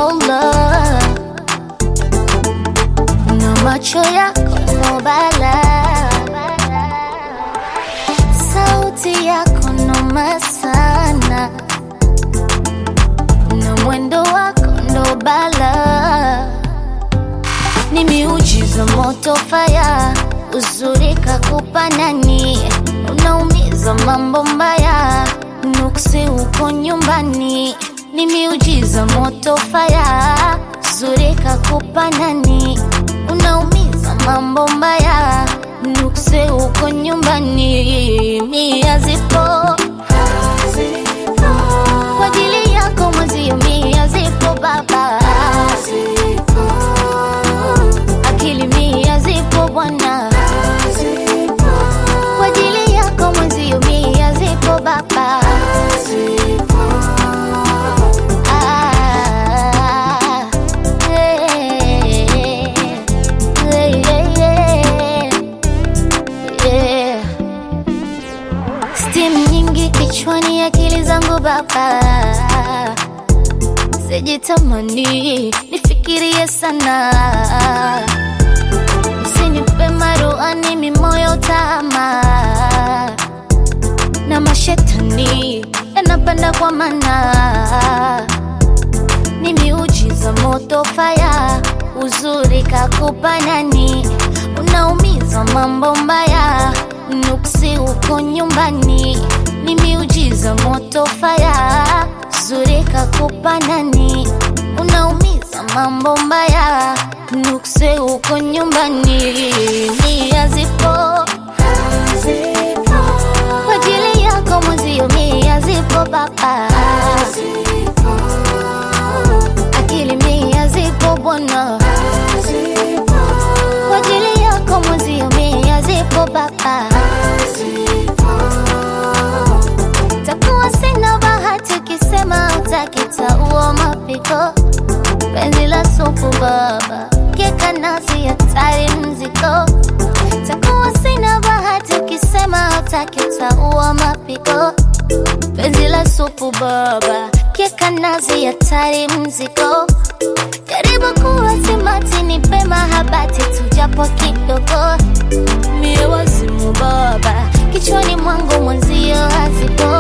Allah, na macho yako no bala, sauti yako noma sana, na mwendo wako ndo bala, ni miujiza moto faya, uzuri kakupa nani, unaumiza mambo mbaya, nuksi uko nyumbani, ni miujiza moto faya, uzuri kakupa nani, unaumiza mambo mbaya, nuksi uko nyumbani, mia zipo kwa ajili yako mwezio, mia zipo baba, akili mia zipo bwana, kwa ajili yako mwezio, mia zipo baba. Ah, eh, eh, eh, eh. Steam nyingi kichwani, akili zangu baba, sijitamani nifikirie sana, msinipe maruani mimoyo tama na mashetani yanapanda kwa mana, ni miujiza moto faya, uzuri kakupa nani, unaumiza mambo mbaya, nuksi uko nyumbani, ni miujiza moto faya, uzuri kakupa nani, unaumiza mambo mbaya, nuksi uko nyumbani, nia zipo kwa ajili yako mwezio, mia zipo baba, akili mia zipo bwana, kwa ajili yako mwezio, mia zipo baba. Takuwa sina bahati ukisema utakitaua mapiko, penzi la supu baba, keka nasi hatari mziko takuwa sina bahati ukisema hataki utaua mapiko penzi la supu baba keka nazi hatari mziko jaribu kuwa simati ni pema habati tujapo kidogo mie wazimu baba kichwani mwangu mwenzio hazipo